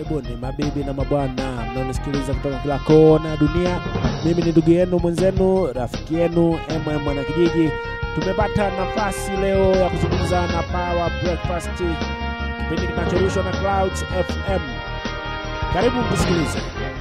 Karibuni mabibi na mabwana mnaonisikiliza kutoka kila kona ya dunia. Mimi ni ndugu yenu mwenzenu, rafiki yenu MM Mwanakijiji. Tumepata nafasi leo ya kuzungumza na Power Breakfast, kipindi kinachorushwa na Clouds FM. Karibu mtusikilize.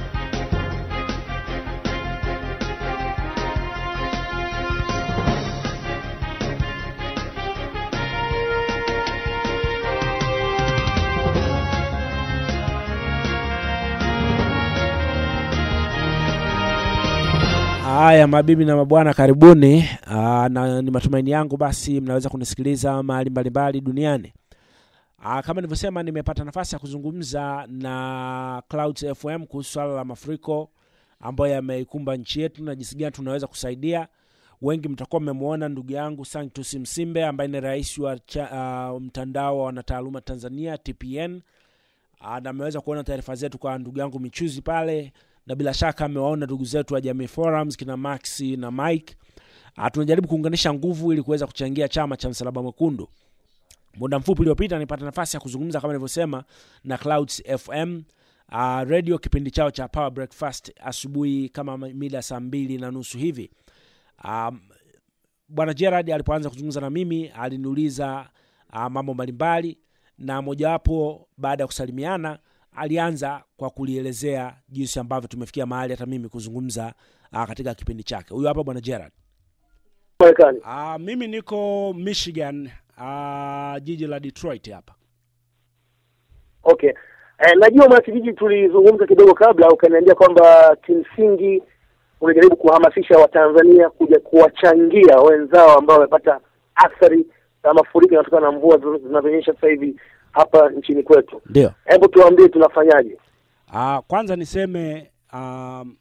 Haya, mabibi na mabwana, karibuni. Aa, na ni matumaini yangu basi mnaweza kunisikiliza mahali mbalimbali duniani. Aa, kama nilivyosema, nimepata nafasi ya kuzungumza na Clouds FM kuhusu swala la mafuriko ambayo yameikumba nchi yetu na jinsi gani tunaweza kusaidia. Wengi mtakuwa mmemwona ndugu yangu Sanctus Msimbe ambaye ni rais wa cha, uh, mtandao wa wanataaluma Tanzania TPN. Aa, na ameweza kuona taarifa zetu kwa ndugu yangu Michuzi pale na bila shaka amewaona ndugu zetu wa Jamii Forums kina Max na Mike. Ah, tunajaribu kuunganisha nguvu ili kuweza kuchangia chama cha Msalaba Mwekundu. Muda mfupi uliopita nilipata nafasi ya kuzungumza kama nilivyosema na Clouds FM uh, radio kipindi chao cha Power Breakfast asubuhi kama mida saa mbili na nusu hivi. Um, Bwana Gerard alipoanza kuzungumza na mimi aliniuliza uh, mambo mbalimbali na mojawapo baada ya kusalimiana alianza kwa kulielezea jinsi ambavyo tumefikia mahali hata mimi kuzungumza uh, katika kipindi chake. Huyu hapa bwana Gerard. Marekani. Uh, mimi niko Michigan, uh, jiji la Detroit hapa. Okay. Eh, najua mwanakijiji tulizungumza kidogo kabla ukaniambia kwamba kimsingi unajaribu kuhamasisha Watanzania kuja kuwachangia wenzao ambao wamepata athari za mafuriko yanatokana na mvua zinazo- zinazonyesha sasa hivi hapa nchini kwetu. Ndio. Hebu tuambie tunafanyaje? Uh, kwanza niseme um,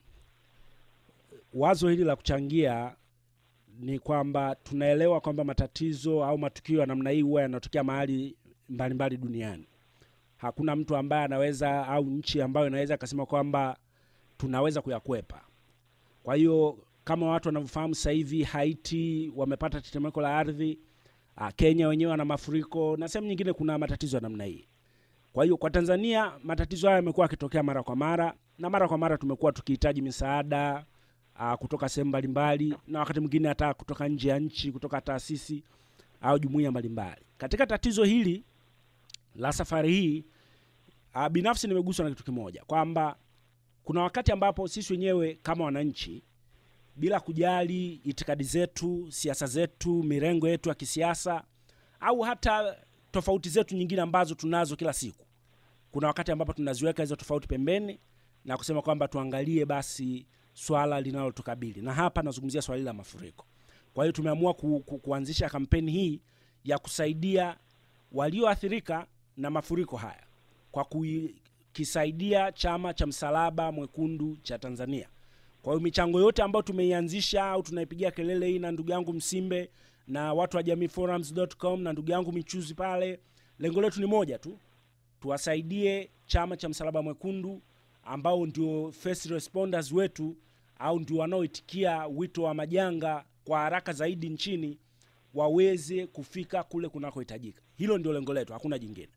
wazo hili la kuchangia ni kwamba tunaelewa kwamba matatizo au matukio ya namna hii huwa yanatokea mahali mbalimbali duniani. Hakuna mtu ambaye anaweza au nchi ambayo inaweza akasema kwamba tunaweza kuyakwepa. Kwa hiyo kama watu wanavyofahamu sasa hivi Haiti wamepata tetemeko la ardhi, uh, Kenya wenyewe wana mafuriko na sehemu nyingine kuna matatizo ya namna hii. Kwa hiyo kwa Tanzania matatizo haya yamekuwa yakitokea mara kwa mara, na mara kwa mara tumekuwa tukihitaji misaada uh, kutoka sehemu mbalimbali, na wakati mwingine hata kutoka nje ya nchi, kutoka taasisi au jumuiya mbalimbali. Katika tatizo hili la safari hii uh, binafsi nimeguswa na kitu kimoja kwamba kuna wakati ambapo sisi wenyewe kama wananchi bila kujali itikadi zetu, siasa zetu, mirengo yetu ya kisiasa au hata tofauti zetu nyingine ambazo tunazo kila siku, kuna wakati ambapo tunaziweka hizo tofauti pembeni na kusema kwamba tuangalie basi swala linalotukabili, na hapa nazungumzia swala hili la mafuriko. Kwa hiyo tumeamua ku, ku, kuanzisha kampeni hii ya kusaidia walioathirika na mafuriko haya kwa kukisaidia chama cha Msalaba Mwekundu cha Tanzania. Kwa hiyo michango yote ambayo tumeianzisha au tunaipigia kelele hii na ndugu yangu Msimbe na watu wa jamiiforums.com na ndugu yangu Michuzi pale, lengo letu ni moja tu, tuwasaidie chama cha Msalaba Mwekundu ambao ndio first responders wetu au ndio wanaoitikia wito wa majanga kwa haraka zaidi nchini waweze kufika kule kunakohitajika. Hilo ndio lengo letu, hakuna jingine.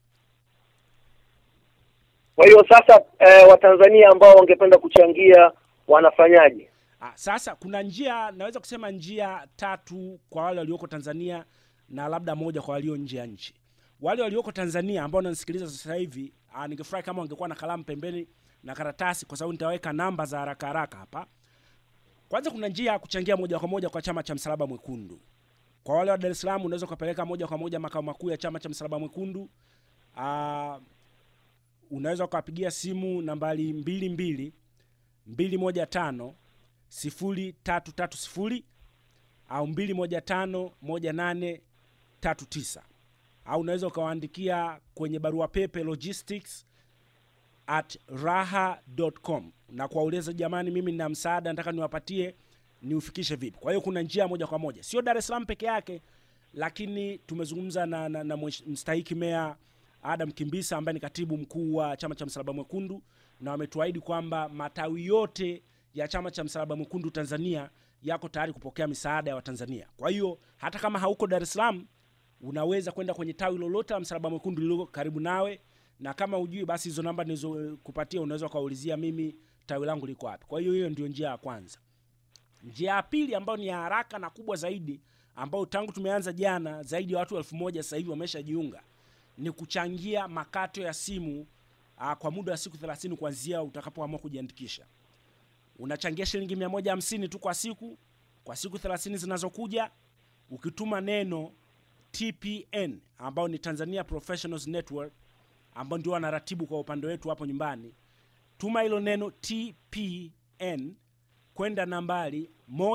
Kwa hiyo sasa eh, Watanzania ambao wangependa kuchangia wanafanyaje? Ah, sasa kuna njia naweza kusema njia tatu kwa wale walioko Tanzania na labda moja kwa walio nje ya nchi. Wale walioko Tanzania ambao wananisikiliza sasa hivi, ah, ningefurahi kama wangekuwa na kalamu pembeni na karatasi, kwa sababu nitaweka namba za haraka haraka hapa. Kwanza kuna njia ya kuchangia moja kwa moja kwa chama cha Msalaba Mwekundu. Kwa wale wa Dar es Salaam unaweza ukapeleka moja kwa moja makao makuu ya chama cha Msalaba Mwekundu. Ah, unaweza ukawapigia simu nambari mbili mbili mbili moja tano sifuri tatu tatu sifuri au mbili moja tano moja nane tatu tisa au unaweza ukawaandikia kwenye barua pepe logistics at raha.com na kuwauliza jamani, mimi nina msaada nataka niwapatie, niufikishe vipi? Kwa hiyo kuna njia moja kwa moja, sio Dar es Salaam peke yake, lakini tumezungumza na, na, na mwesh- mstahiki meya Adam Kimbisa ambaye ni katibu mkuu wa chama cha Msalaba Mwekundu, na wametuahidi kwamba matawi yote ya chama cha Msalaba Mwekundu Tanzania yako tayari kupokea misaada ya Watanzania. Kwa hiyo hata kama hauko Dar es Salaam, unaweza kwenda kwenye tawi lolote la Msalaba Mwekundu lililo karibu nawe na kama ujui basi hizo namba nilizokupatia unaweza ukaulizia mimi tawi langu liko wapi kwa hiyo hiyo ndio njia ya kwanza njia ya pili ambayo ni ya haraka na kubwa zaidi ambayo tangu tumeanza jana zaidi ya watu elfu moja sasa hivi wameshajiunga ni kuchangia makato ya simu uh, kwa muda wa siku 30 kuanzia utakapoamua kujiandikisha unachangia shilingi 150 tu kwa siku kwa siku 30 zinazokuja ukituma neno tpn ambao ni tanzania professionals network ambao ndio wanaratibu kwa upande wetu hapo nyumbani tuma hilo neno tpn kwenda nambari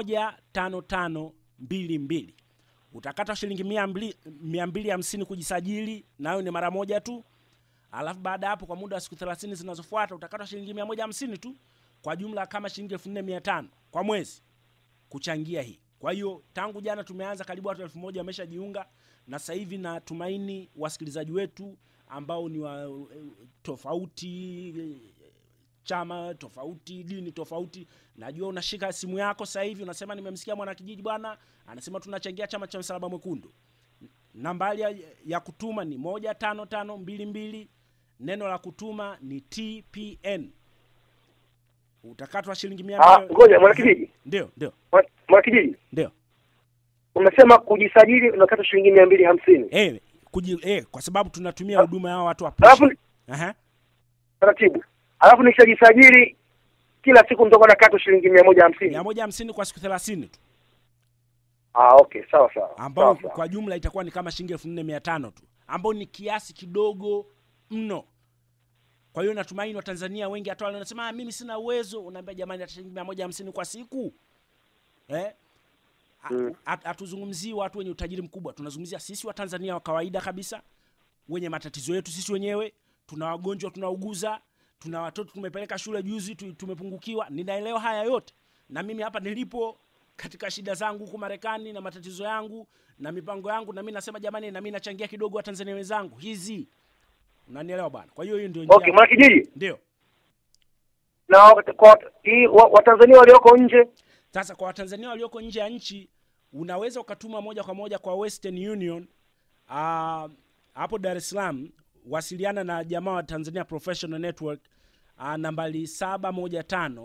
15522 utakata shilingi 250 kujisajili nayo ni mara moja tu alafu baada ya hapo kwa muda wa siku 30 zinazofuata utakata shilingi 150 tu kwa jumla kama shilingi 4500 kwa mwezi kuchangia hii kwa hiyo tangu jana tumeanza karibu watu elfu moja wameshajiunga na sasa hivi natumaini wasikilizaji wetu ambao ni wa eh, tofauti eh, chama tofauti dini tofauti najua unashika simu yako sasa hivi unasema nimemsikia mwanakijiji bwana anasema tunachangia chama cha msalaba mwekundu nambari ya, ya kutuma ni moja tano tano mbili mbili neno la kutuma ni tpn utakatwa shilingi mia Ah, mbili- ngoja mwanakijiji ndio ndio Mwa- mwanakijiji ndio umesema kujisajili unakata shilingi mia mbili hamsini eh, kuji, eh, kwa sababu tunatumia huduma ya hawa watu wa alafu push. Aha. taratibu alafu nikishajisajili kila siku nitakuwa nakata shilingi mia moja hamsini mia moja hamsini kwa siku thelathini tu ah okay sawa sawa ambao sawa, sawa. kwa jumla itakuwa ni kama shilingi elfu nne mia tano tu ambao ni kiasi kidogo mno kwa hiyo natumaini watanzania wengi hata wale wanasema "Ah, mimi sina uwezo unaambia jamani hata shilingi mia moja hamsini kwa siku eh? Ha- Mm. hat- hatuzungumzii watu wenye utajiri mkubwa tunazungumzia sisi watanzania wa kawaida kabisa wenye matatizo yetu sisi wenyewe tuna wagonjwa tunauguza tuna watoto tumepeleka shule juzi tu- tumepungukiwa ninaelewa haya yote na mimi hapa nilipo katika shida zangu huku marekani na matatizo yangu na mipango yangu na mi nasema jamani na mi nachangia kidogo watanzania wenzangu hizi unanielewa bwana kwa hiyo hiyo ndio njia okay mwanakijiji ndio na wat- kwa hii wa- watanzania walioko nje sasa kwa watanzania walioko nje ya nchi unaweza ukatuma moja kwa moja kwa western union ah, hapo dar es salaam wasiliana na jamaa wa tanzania professional network uh, nambari 715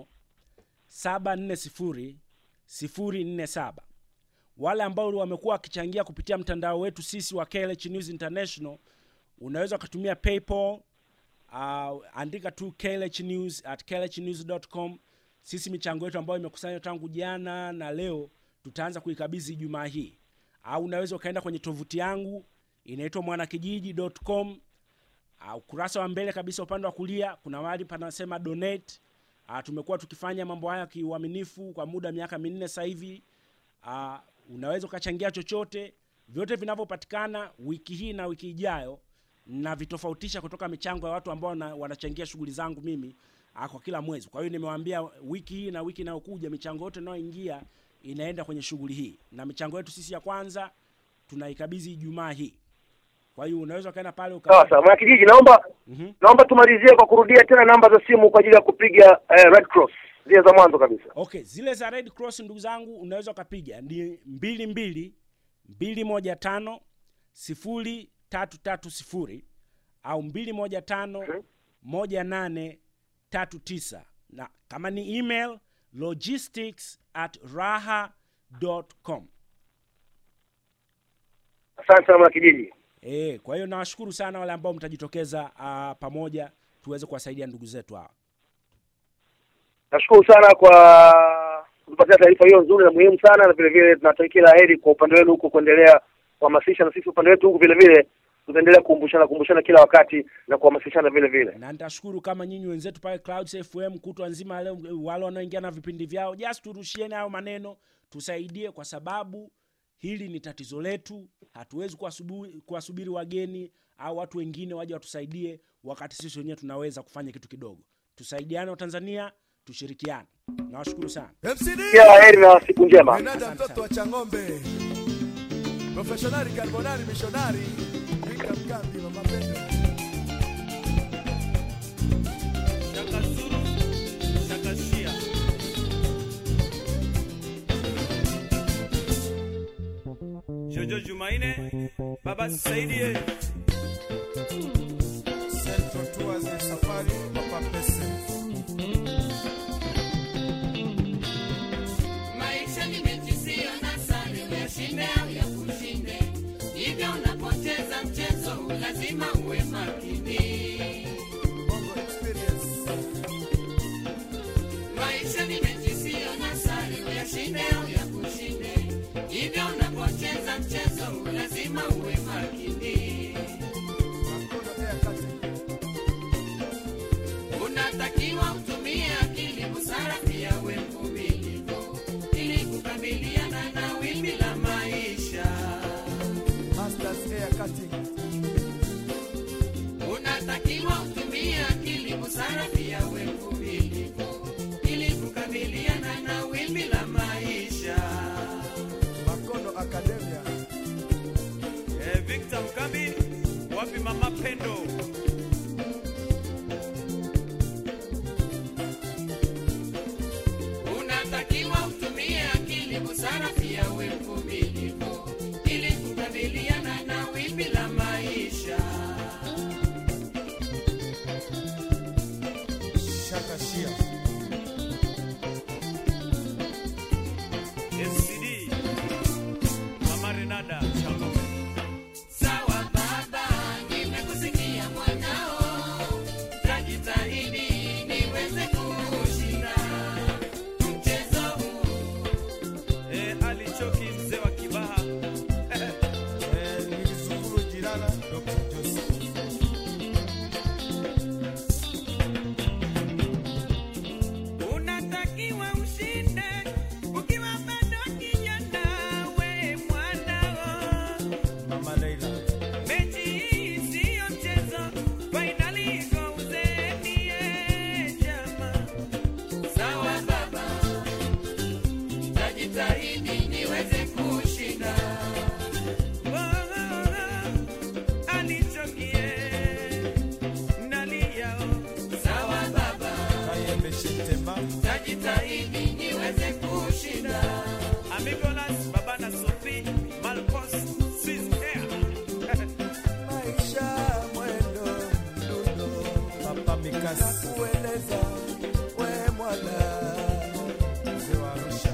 740 047 wale ambao wamekuwa wakichangia kupitia mtandao wetu sisi wa KLH News International unaweza ukatumia paypal uh, andika tu KLH News at klhnews.com sisi michango yetu ambayo imekusanywa tangu jana na leo tutaanza kuikabidhi ijumaa hii au unaweza ukaenda kwenye tovuti yangu inaitwa mwanakijiji.com uh, ukurasa wa mbele kabisa upande wa kulia kuna mahali panasema donate uh, tumekuwa tukifanya mambo haya kiuaminifu kwa muda wa miaka minne sasa hivi uh, unaweza ukachangia chochote vyote vinavyopatikana wiki hii na wiki ijayo na vitofautisha kutoka michango ya watu ambao wana, wanachangia shughuli zangu mimi uh, kwa kila mwezi kwa hiyo nimewaambia wiki hii na wiki inayokuja michango yote inayoingia inaenda kwenye shughuli hii na michango yetu sisi ya kwanza tunaikabidhi ijumaa hii kwa hiyo unaweza ukaenda pale uka... sawa sawa mwanakijiji naomba Mhm. naomba tumalizie kwa kurudia tena namba za simu kwa ajili ya kupiga eh, red cross zile za mwanzo kabisa okay zile za red cross ndugu zangu unaweza ukapiga ni mbili mbili mbili moja tano sifuri tatu tatu sifuri au mbili moja tano moja nane tatu tisa na kama ni email logistics at raha com asante sana mwanakijiji e, kwa hiyo nawashukuru sana wale ambao mtajitokeza uh, pamoja tuweze kuwasaidia ndugu zetu hawa nashukuru sana kwa kutupatia taarifa hiyo nzuri na muhimu sana na vile vile tunatakia kila heri kwa upande wenu huko kuendelea kuhamasisha na sisi upande wetu huku vile vile tutaendelea kukumbushana kumbushana kila wakati na kuhamasishana vile vile na nitashukuru kama nyinyi wenzetu pale Clouds FM kutwa nzima leo, wale wanaoingia na vipindi vyao, just turushieni hayo maneno, tusaidie, kwa sababu hili ni tatizo letu. Hatuwezi kuwasubu- kuwasubiri wageni au watu wengine waje watusaidie, wakati sisi wenyewe tunaweza kufanya kitu kidogo. Tusaidiane Watanzania, tushirikiane. Nawashukuru sana. MCD kila heri na siku njema Menaja mtoto wa Chang'ombe, professionali karbonari mishonari, Mwinga Mkambi, mama Pendo. Shakasuru, Shakasia. Jojo Jumaine, Baba Saidie. Selfie Kazi safari papa pese. Maisha ni mechi sio na sare, uyashinde au ya kushinde. Hivyo unapoteza mchezo, lazima uwe makini. Bongo experience. Maisha ni mechi sio na sare, uyashinde au ya kushinde. Hivyo unapocheza mchezo, lazima uwe makini. Makono air cutting. Unatakiwa utumie akili, busara, pia uwe mvumilivu ili kukabiliana na wimbi la maisha. Masters air cutting. Unatakiwa utumie akili, busara, pia uwe mvumilivu ili kukabiliana na wimbi la maisha. Makono academia. Eh, Victor Mkambi, wapi mama Pendo? Unatakiwa utumie akili, busara, pia uwe mvumilivu ili kukabiliana na wimbi la maisha. Shaka Shia. SCD, mama Renada Shalom. Sawa baba, nimekusikia mwanao, tajitahidi niweze kushinda mchezo huu. Eh, Ali Choki mzee wa Kibaha. Eh, Nilisukuru Jirana Dr. Joseph. Unatakiwa ushinde ukiwa bado kijana, we mwanao. Mama Leila. Mechi hii siyo mchezo, fainali iko uzeni, eh, jamaa. Sawa baba, tajitahidi niweze kushinda. Sawa baba, Kayembe Shitema. tajitahidi niweze kushinda. Maisha mwendo mdundo. Papa Mikasi. Nakueleza we mwana. Mzee wa Arusha.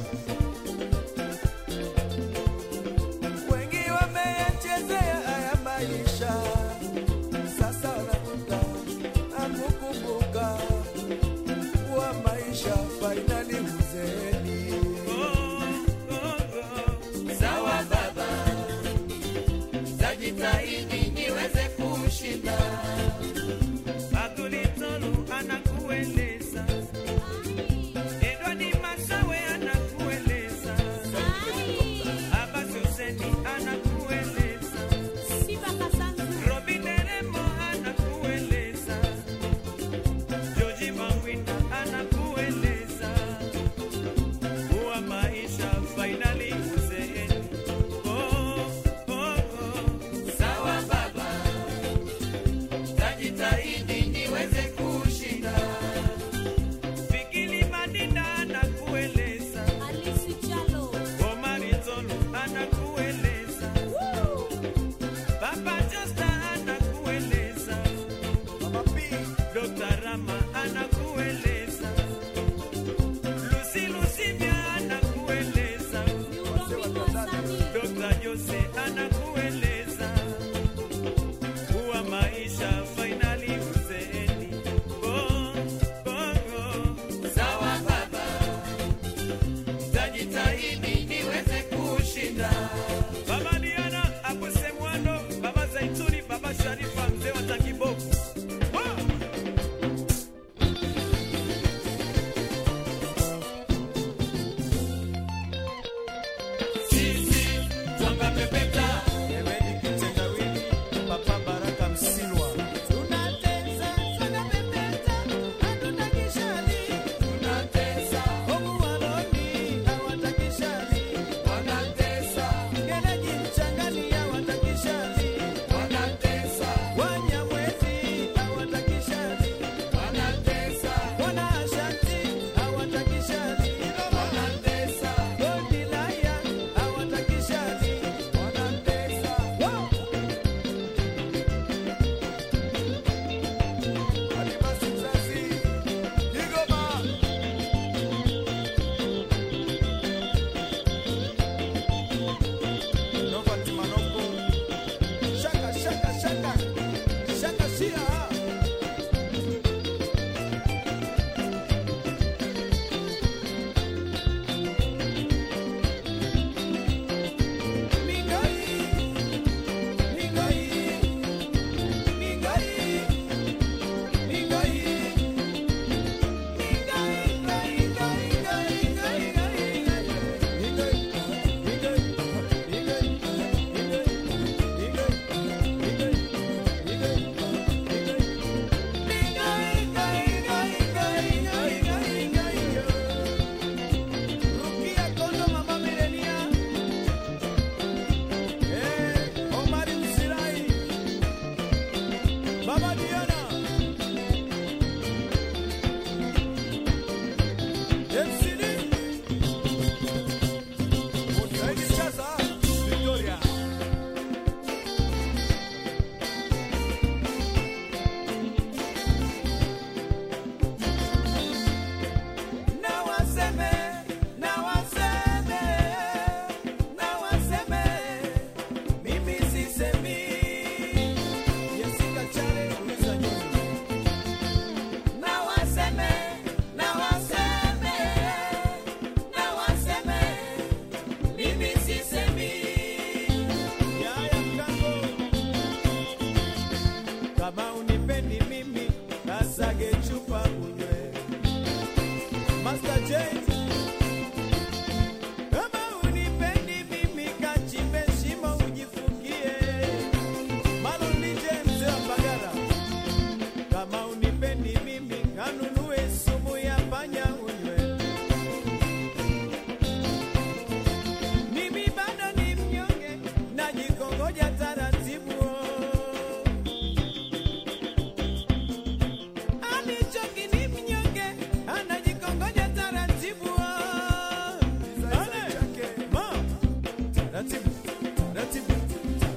Wengi wameyachezea haya maisha. Sasa wanakuta na kukumbuka kuwa maisha fainali uzeeni. Sawa baba, tajitahidi niweze kushinda. anakueleza Edward Masawe anakueleza Abbas Hussein anakueleza Robin Remo anakueleza George Mawinda anakueleza kuwa maisha fainali uzeeni. Oh, oh, oh. Sawa baba, tajitahidi niweze kushinda. Fikiri Madinda anakueleza Omari Tolu anakueleza Papa Josta anakueleza Mama P. Dr. Rama anakueleza Lucy Lucibia anakueleza Dr. Jose anakueleza kuwa maisha fainali uzeeni. Oh, oh, oh. Sawa baba, tajitahidi niweze kushinda. Baba Diana, Abuse Mwando, Baba Zaituni, Baba Sharifa, mzee wa Takiboku. Wow! Sisi twanga pepeta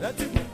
na timu